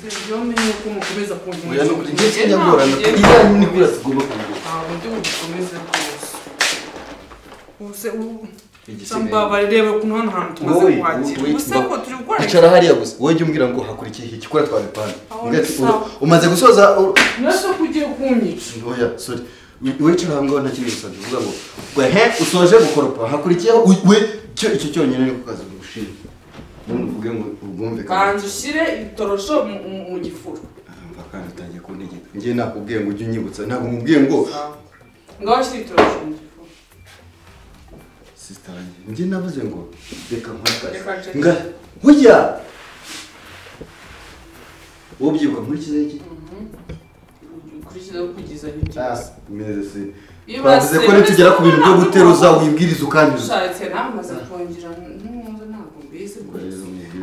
Seriviyomenya uko mukomeza Oya ni ukuri ngiye kunkumira kinyagorana iriya ni kuri tugomba kunguka ntabwo ndi bubikomeze rwose ubuse ubu igisigaye sambabarire ukuntu hano hantu tumaze Wowe, kuhakira wowe, ubuse ba- ngo turi gukora icara hariya gusa wowe jya umbwira ngo hakurikiye iki kora twabipanga Aho Mbega ati, ni sawa. uru- umaze gusoza uru- nasa ko ugiye kunyica oya sorry We- we wicara hamwe nta kintu gusabye uvuga ngo wehe usoje gukoropa hakurikiyeho u- we cyo icyo cyonyine ni kukaza gushinga ubundi uvuge ngo ubwumve kanza ushyire itorosho mu- mu- mu gifuro Urumva kandi utangiye kuntegeka njye nakubwiye ngo ujye unyibutsa ntabwo mubwiye ngo ngaho shyira itorosho mu gifuro sisitange njye navuze ngo reka Reka nkwakaze nceke. nga hujya wowe ubyibuka nkurikize iki ukurikiza kugeza n'ibyose meze se Iyo bavuze ko base- nitugera ku bintu byo guteruza wibwiriza ukanyuza ushatse nawe umaze kongera ntuza ntabwo mbizi rwose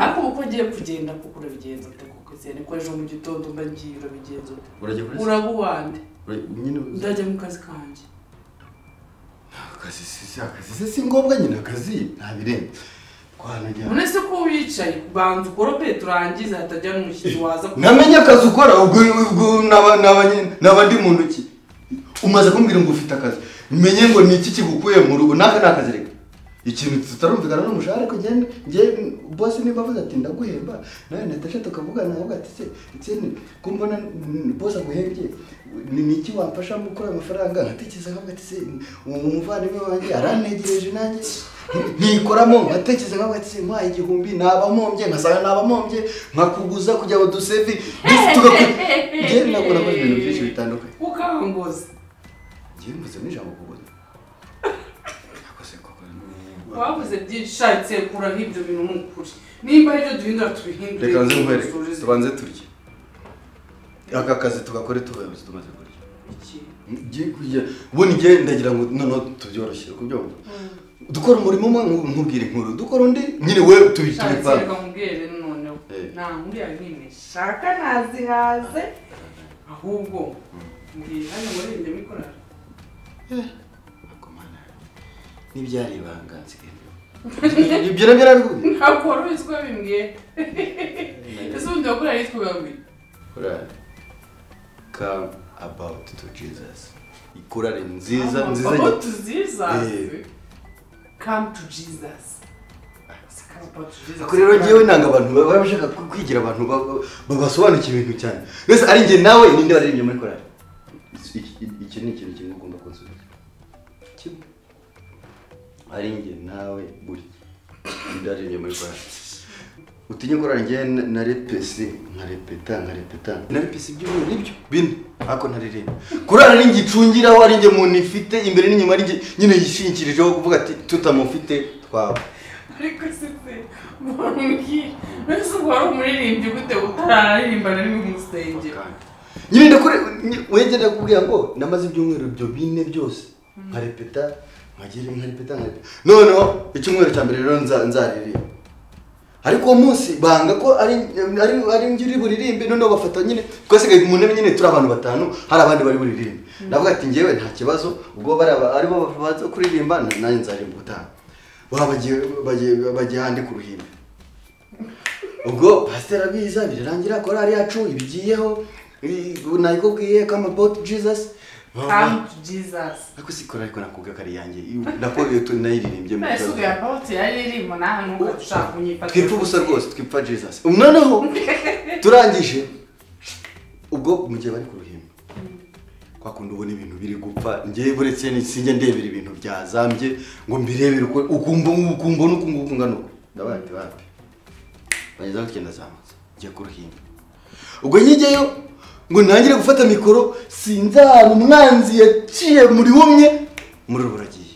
ariko uko ugiye kugenda kuko urabigenza ute kuko se niko ejo mu gitondo mba ngiye urabigenza ute urajya kuri se uraba uwande Ura- nyine uzi- ndajya mu kazi kanjye akazi si si- akazi se si ngombwa nyine akazi ntabirenze twanajya none se ko wicaye banza ukorope turangize hatajya n'umushyitsi waza ku- namenye akazi ukora ubwo ubwo naba- naba- naba ndi mu ntoki umaze kumbwira ngo ufite akazi menye ngo ni iki kigukuye mu rugo naka ni akazi reka ikintu tutarumvikana n'umushahara ariko njye njye bose niba avuze ati ndaguhemba nawe natasha tukavugana avuga ati se ikindi ko mbona mm, bose aguhembye ni ni iki wamfasha mu gukora amafaranga nkatekereza nkavuga ati se uwo muvandimwe wanjye arantegereje nanjye ntikoramo nkatekereza nkavuga ati se nkwaye igihumbi nabamombye nkasanga nabamombye nkakuguza kugira ngo dusevi dufe tugaku- njye nabona ko ibintu byinshi bitandukanye ukangoza njye mvuze n'ijambo kuguza nakoze koko ni- wabuze byinshi ushatse kuraho ibyo bintu ni ukuri nimba hari ibyo duhindura tubihindure reka nze nkwereke Dusurize. tubanze turye aka kazi tugakore tubayobozi tumaze kurya Iki? ngiye kurya ubundi njye ndagira ngo noneho tubyoroshye uri kubyumva dukora umurimo umwe nku- nkubwira inkuru dukora undi nyine we tubi- ushatse tubipange reka nkubwire noneho Eh. nta nkuru yawe n'imwe nshaka nazihaze ahubwo mbwira hano muri iyi ndimi ikorana Ariko mana, n'ibyari ibanga nsigaye mbi- ibyo nabyo narabikubwiye ntabwo wari ubizi ko bimbwiye ese ubundi wakorera yitwa ugabuye korali come about to jesus ikorali nziza Ama- nziza about gy- to jesus Eh. come to jesus Si come about to Jesus. Ariko rero ngewe nanga abantu baba baba bashaka ku- kwigira abantu ba- ba- babasobanukira ibintu cyane mbese ari njye nawe ninde waririmbye muri korali Iki- iki- iki ni ikintu kimwe ugomba kunsubiza kimwe ari njye nawe burya ninde waririmbye muri korali utinye korali njyewe na- narepese nkarepeta nkarepeta narepese ibyumweru nibyo bine ariko ntaririmba korali ari njye icungiraho ari njye muntu ifite imbere n'inyuma ari njye nyine yishingikirijeho kuvuga ati tutamufite twaba ariko se se mbwira mbese ubwo wari umuririmbyi gute utararirimba na rimwe mu rusengero nyine ndakore wegera kubwira ngo namaze ibyumweru ibyo bine byose nkarepeta nkagera nkarepeta nkarepeta noneho icyumweru cya mbere rero nza- nzaririmba ariko uwo munsi banga ko ari ari ari njye uri buririmbe noneho bafata nyine twasigaye mu ntebe nyine turi abantu batanu hari abandi bari buririmbe ndavuga ati njyewe nta kibazo ubwo bari aba- aribo baza kuririmba na- nanjye nzaririmba ubutaha baba bagiye bagiye- bagiye ahandi ku ruhimbi ubwo pasiteri abiza birarangira korali yacu ibigiyeho i- nabikubwiye come about jesus come to jesus ariko si korali ko nakubwiye ko ari iyanjye nakorewe nayiririmbye mu mbese ubwo kibazo yapawuti yaririmba nawe nubwo ushaka kunyifata twipfa ubusa rwose twipfa jesus Ubu noneho turangije ubwo mu gihe bari ku ruhimbi kwa kundi ubona ibintu biri gupfa njye buretse sinjya ndebera ibintu byazambye ngo mbirebere uko ukumva ukumva n'uku nguku ngana uku ndabaye ati bapi bageze aho tugenda zamutse njye ku ruhimbi ubwo njyeyo ngo ntangire gufata mikoro sinzara umwanzi yaciye muri bumwe muri ubu buragiye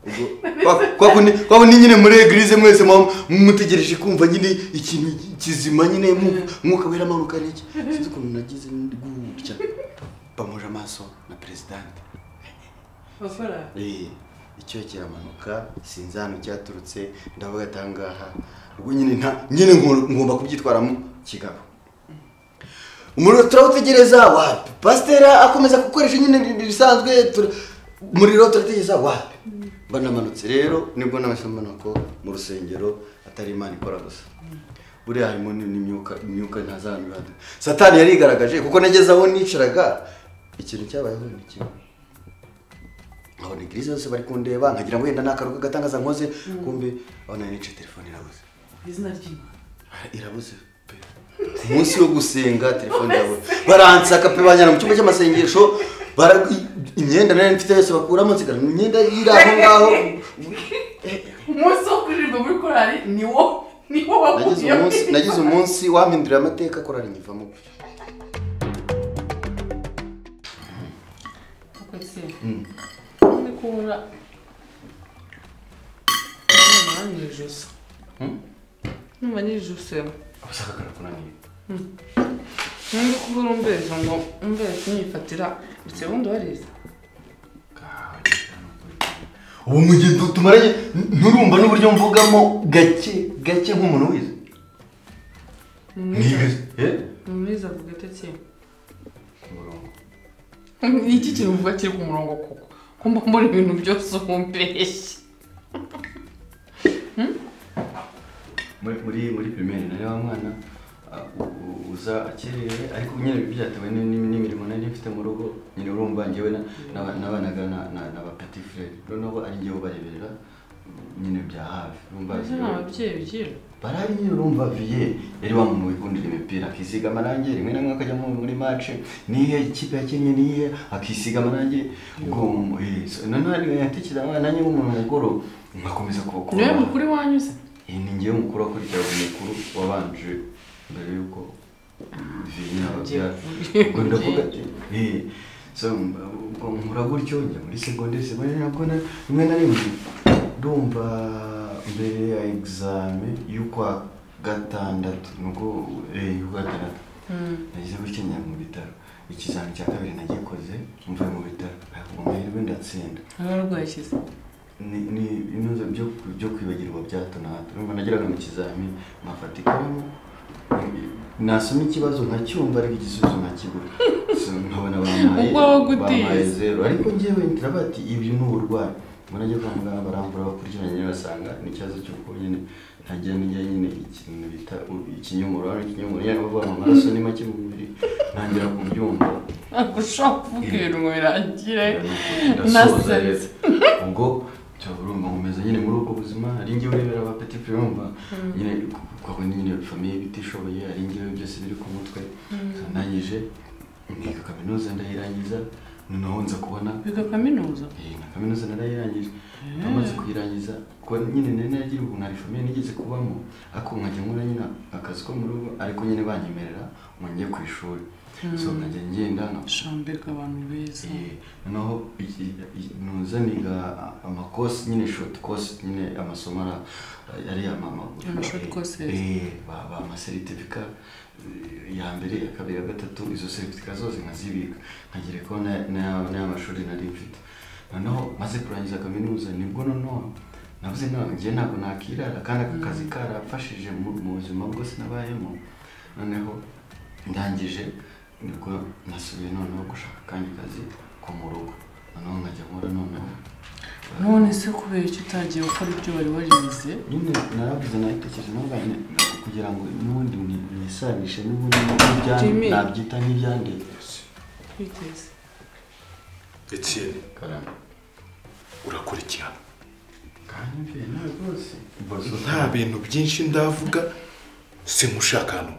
Ubwo kwa- kwa kundi kwa kundi nyine muri eglise mwese mwa- mutegereje kumva nyine ikintu kizima nyine mu- umwuka wera amanuka n'iki sinzi ukuntu nagize ndi gutya bamuje amaso na presidente bakora Eh, icyo kiramanuka sinzi ahantu cyaturutse ndavuga ati aha ngaha ubwo nyine nta nyine ngo- ngomba kubyitwaramo kigabo umuriro turawutegereza wa pasitera akomeza gukoresha nyine ibintu bisanzwe tura- umuriro turategereza wa mba namanutse rero nibwo nabasha mbona ko mu rusengero atari imana ikora gusa buriya harimo ni- n'imyuka imyuka ntazanura satani yarigaragaje kuko nageze aho nicaraga ikintu cyabayeho ni kimwe nkabona igirize zose bari kundeba nkagira ngo wenda n'akaruka gatangaza nkoze kumbe abona nicaye telefone irabuze izina ry'imana irabuze pe ku munsi wo gusenga telefone yawe baransaka pe banyana mu cyumba cy'amasengesho bara- imyenda nari mfite yose bakuramo nsigara imyenda iri aho ngaho umunsi wo kuririmba muri korari ni wo ni wo nagize wakubiyemo umunsi nagize umunsi wampindurira amateka korari nyivamo umunsi Mm. ndi kubura numva nijuse Mm? numva nijuse abashaka kunaniye nandi kubura umbezo ngo umbezo nifatira ndetse ubundi wariza ubu mu gihe tu- tumaranye n- nturumva n'uburyo mvugamo gake gake nk'umuntu wize ni nibize Eh? mwiza avuga atake umurongo ni iki kintu uvuga kiri ku murongo koko ko mba mbona ibintu byose umbeshya muri muri muri pirimeri nari wa mwana ah, u- u- uza akerewe ariko nyine byatewe ni- ni- n'imirimo nari mfite mu rugo nyine urumva njyewe na- naba- nabanaga na- na na ba petit frere noneho ari njyewe ubareberera nyine bya hafi urumva mbese ni ababyeyi bigira barari nyine urumva viye yari wamunuye ikundira imipira akisiga amarangi rimwe na rimwe akajya mu- muri mace nihe ikipe yakinnye nihe akisiga amarangi ubwo mu- eh, so- noneho yatekera nanjye nk'umuntu mukuru nkakomeza kubakora niwe mukuru wanyuze iyi ni ngewe mukuru wakurikiraga umukuru wabanje mbere y'uko viye ababyara ubwo ndavuga ati eh, so, mba- ubwo nkura gutyo njya muri segonderi segonderi nabwo na- rimwe na rimwe ndumva mbere ya egizame y'ukwa gatandatu nubwo eh, y'ukwa gatandatu Mm. nagize gutya njya mu bitaro ikizami cya kabiri nagikoze mvuye mu bitaro ku mahirwe ndatsinda ararwaye ishize ni ni ibibazo byo byo kwibagirwa bya hato na hato urumva nageraga mu kizami nkafata ikaramu nasoma ikibazo nkacyumva ariko igisubizo nkakibura So, nkabona bampaye Ubwo wagutiye. bampaye zero ariko njyewe ngira bati ibi ni uburwayi mbona njya kwa muganga barambura bakurikiranye nyine basanga ni ikibazo cy'uko nyine ntagira n'ijya nyine ikintu bita u- ikinyomoro hano ikinyomoro yari bavuga ngo amaraso ni make mu mubiri ntangira kubyumva ntabwo ushobora kuvuga ibintu ngo birangire ndasoza Nasenze. rero ubwo cyo urumva nkomeza nyine muri ubwo buzima ari njye urebera aba petit frère urumva nyine kuko nyine famiye bitishoboye ari njyewe byose biri ku mutwe ndangije niga kaminuza ndayirangiza noneho nza kubona biga kaminuza iyi na kaminuza narayirangije amaze kuyirangiza kuko nyine nari nagira ubu nta famiye nigeze kubamo ariko nkajya nkora nyine akazi ko mu rugo ariko nyine banyemerera ngo njye ku ishuri so nkajya ngenda nkakora shambeka abantu beza Eh, noneho iki- i- nuza niga amakosi nyine short course nyine amasomo ara- ari amamagufi Ama short courses. amasertifika ya mbere ya kabiri ya gatatu izo seritifika zose nkazibika nkagira ko n'ay'amashuri nari mfite noneho maze kurangiza kaminuza nibwo noneho navuze ntabwo ngiye ntabwo nakirara kandi aka kazi karafashije mu mu buzima bwose nabayemo noneho ndangije nibwo nasubiye noneho gushaka akandi kazi ko mu rugo noneho nkajya nkora noneho none se kubera icyo utagiye gukora ibyo wari warize nyine naravuze nabitekereje navuga nti kugira ngo n'ubundi ni- nisanishe n'ubundi n'ibya- Jimmy. nabyita nk'ibyandetse twiteze Etienne karame urakora iki hano kandi mvuye nawe rwose Boso, nta bintu byinshi ndavuga simushaka hano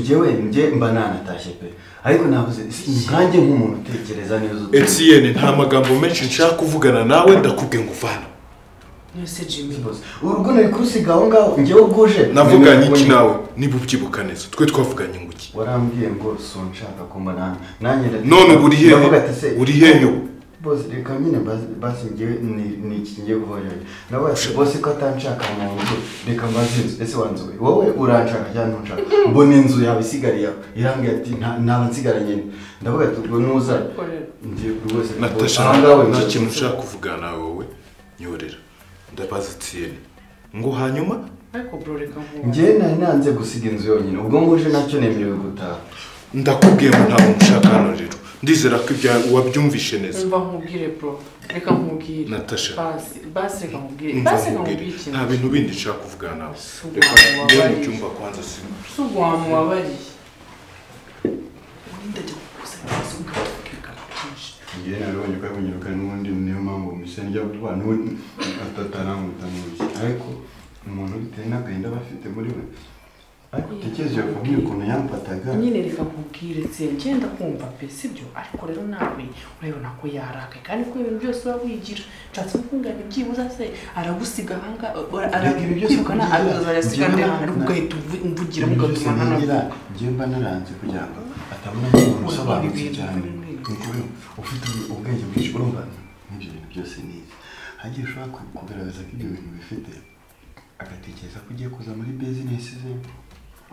njyewe njye mba nanatashye pe ariko navuze nkanjye nk'umuntu utekereza neza utu- Etienne nta magambo menshi nshaka kuvugana nawe ndakubwiye ngo vana nese jimmy Boso, urugo nari kurusiga aho ngaho njyewe uguje navuganye iki nawe niba ubyibuka neza twe twavuganye ngo iki warambwiye ngo sunshaka kumbana nanjye ndati- none ubu uri hehe Navuga ati se uri hehe ubu bose reka nyine basi- basi ngewe ni- ni iki ngiye guhorera nawe ati bose ko atanshaka mu rugo reka mbaze inzu ese wanzuwe wowe uranshaka cyangwa ntunshaka mbona inzu yawe isigariye aho irambwira ati "Nta- ntaba nsigara nyine ndavuga ati ubwo nuza korera ngewe rwose natasha aha ngawe nta nje- kintu nshaka kuvugana nawe wowe nyorera ndabaza Etienne ngo hanyuma ariko bro reka nkumva ngewe nari nanze gusiga inzu yonyine ubwo nguje nacyo nemerewe gutaha ndakubwiye ngo ntabwo nshaka hano rero ndizera ko ibya wabyumvishe neza mva nkubwire bro reka nkubwire Natasha. basi basi reka nkubwire Umva basi reka nkubwire, nkubwire ikintu nta bintu bindi nshaka kuvugana nawe Suba reka njye mu wabaye. cyumba kwanza sima si ubwo wamubabariye ubundi ndajya kukusanya ibibazo nkatubwira byinshi njyewe narabonye ko yabonye kandi n'ubundi niyo mpamvu miseni njya vuba n'ubu atataranguta mu ntoki ariko umuntu bitewe n'agahinda aba afite muri we ariko utekereza iyo famille ukuntu yamfataga nyine reka nkubwire nseye ngenda kumva pe sibyo ariko rero nawe urabibona ko yarakaye kandi ko ibintu byose uba wigira nshatse gukunganya byibuze se aragusiga ahangaha Reka ibi byose arakwirukana kugira, azasiga njyewe ndi na- ahantu ariko ugahita uvu- umvugira ibintu byose mugatuma ntigira ntanavuga njyewe mba naranze kugira ngo atabona nk'umuntu usobanutse ibintu cyane bimwe. ni ukubera ufite ubwenge bwinshi urumva n'ibyo bintu byose nize hagiye ushobora ku- kugaragaza ko ibyo bintu bifite agatekereza ko ugiye kuza muri bizinesi ze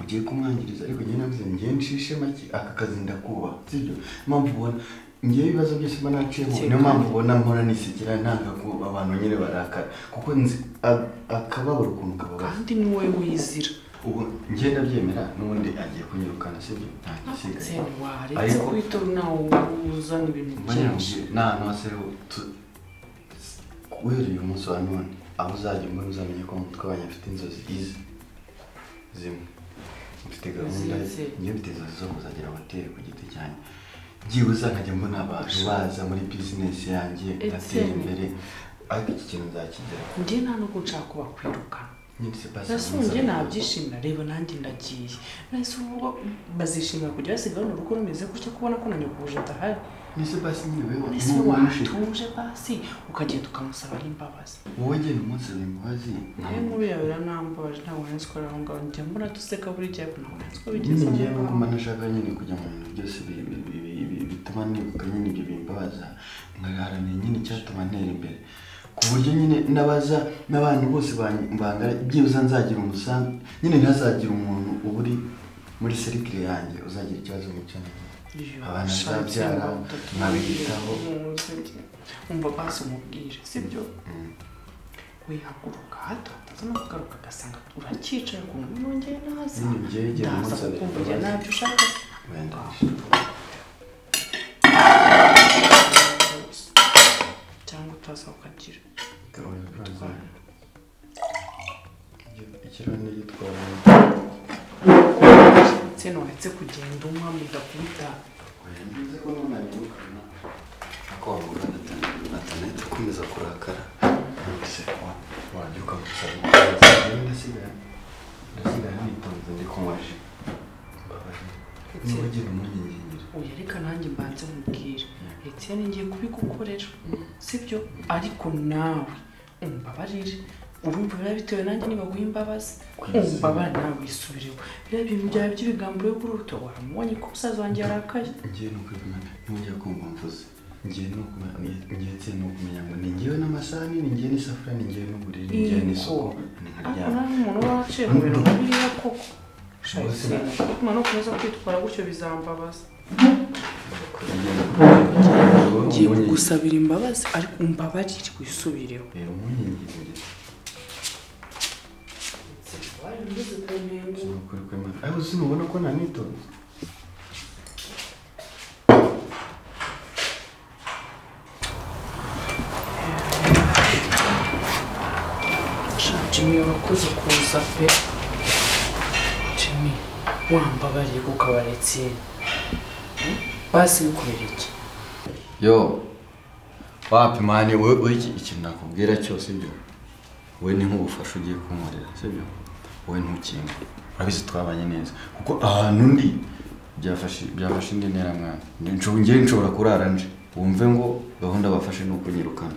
ugiye kumwangiriza ariko njyewe navuze njyewe nshishe make aka kazi ndakubaha sibyo impamvu ubona njyewe ibibazo byose mba naciyemo niyo mpamvu ubona nkora nisekera ntangago abantu nyine barakara kuko nzi a- akababaro ukuntu kababara kandi ni wowe wizira ubu ngenda byemera n'ubundi agiye kunyirukana sibyo nta gisigaye nseye waretse Ariko- kubitora nawe uzana ibintu byinshi mbanyamubwiye nta hantu hose ho tu- guhera uyu munsi wa none aho uzajya umwe uzamenye ko mu mutwe wanjye afite inzozi izi zimwe mfite gahunda Zizi. ngiye mfite inzozi zo kuzagera hoteli ku giti cyanjye byibuze nkajya mbona abantu baza muri bizinesi yanjye ngatera Etienne. imbere ariko iki kintu nzakigeraho njye nta n'ubwo nshaka kubakwirukana nyine sipasi nasumbye nabyishimira reba nanjye ndagiye nahise uvuga bazishimira kujya basiga hano urugo rumeze gutya kubona ko nanyukuje adahari ni sipasi nyine wewe ese n'uwo wamushije. watuje basi ukagenda ukamusaba n'imbabazi wowe genda umunsaba imbabazi nawe nkuru yawe iranambabaje ntabwo nzi ko ari aho ngaho njya mbona duseka buri gihe ariko ntabwo nzi ko bigeze nyine aho ngewe ngaho. nuko mba nashaka nyine kujya mu bintu byose bi- bi- bi- bi- bi- bituma nibuka nyine ibyo bimbabaza nkaharanira nyine icyatuma ntera imbere ku buryo nyine nabaza n'abantu bose ban- bangana byibuze nzagira umusanzu nyine ntazagire umuntu uba uri muri serikire yanjye uzagira ikibazo mu cyanjye Iyo, abana shatse azabyara, ngo utatu- nkabitaho. umva basi umubwire sibyo wihaguruka hato hataza no kugaruka agasanga uracyicaye ku muntu yongeye naza Nyine njyewe igihe ndaza umusaba kukumva imbabazi. ntabyo ushaka wenda cyangwa utaza ukagira ikirahuri gitwara ndetse nuretse kugenda umwa mudakubita bivuze ko none abirukana ako wavuga atanahita akomeza kurakara nonese wajya ukamusaba imbabazi ndasigaye ndasigaye nitonze ndi kunywa ji mbabazi niba ugira umunyingingiri uyu ariko nanjye mbanze mubwire etienne ngiye kubigukorera sibyo ariko nawe umbabarire urumva biba bitewe nanjye nibaguha imbabazi umbabarire nawe wisubireho biriya bintu byawe by'ibigambo yo kuri uruto waramubonye ko umusaza wanjye yarakaye ngiye no kwibona ntimujya kumva mvuze ngiye no kumenya ngiye nse no kumenya ngo ni ngewe n'amasahani ni ngewe n'isafuriya ni ngewe n'uburiri ni ngewe n'isuku ni ariko nkaryama nawe umuntu uba waciye mu bintu nka biriya koko shayi etienne no kumeza kwitwara gutyo bizambabaza ngiye kugusabira imbabazi ariko umbabarire wisubireho reba umunyingingiri Sinukuri kwema. Ariko sinubona ko nanitonze. jimmy urakoze kuza pe jimmy wambabariye kuko abaretse basi bikorera iki Yo. Wapi mani we we iki- ikintu nakubwira cyose byo. We ni nk'ubufasha ugiye kunkorera sibyo? Wowe ntukinga. Urabizi twabanye neza. Kuko ahantu ndi byafashe byafashe indi ntera mwana. Nje nje nshobora kurara nje. Wumve ngo gahunda bafashe ni ukunyirukana.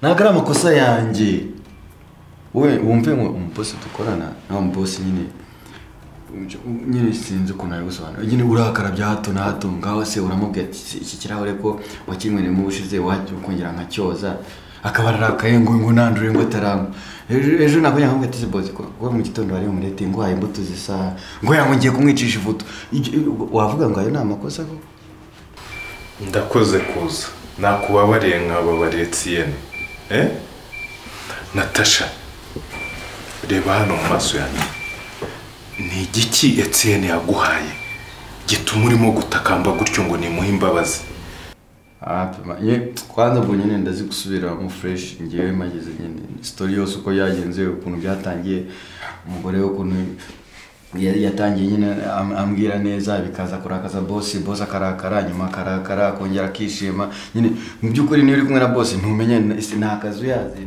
Ntabwo ari amakosa yanjye. Wowe wumve ngo umubosi dukorana na wa mubosi nyine nyine sinzi ukuntu nabibusobanura nyine urakara bya hato na hato ngaho se uramubwira ati "Si iki kirahure ko wakinywereyemo ubushize wajya ukongera nkacyoza akaba ararakaye ngo ngo nandure ngo atarangwa ejo ejo nakongera nkamubwira ati bozi kuba mu gitondo wari umurete ngo uhaye imbuto zisa ngo yango ngiye kumwicisha ivuto Ibyo- wavuga ngo ayo ni amakosa ko ndakoze kuza nakubabariye nkababariye tsiyene eh natasha reba hano mu maso yanjye ni igiki etsiyene yaguhaye gituma urimo gutakamba gutyo ngo nimuhe imbabazi apima ye kwanza mbonye nyine ndazigusubiramo fresh ngewe mageze nyine story yose uko yagenze ukuntu byatangiye umugore we ukuntu yari yatangiye nyine am- ambwira neza bikaza kurakaza boss boss akarakara nyuma akarakara akongera akishima nyine mu by'ukuri niba uri kumwe na boss ntumenye na- isi- nta kazi uyazi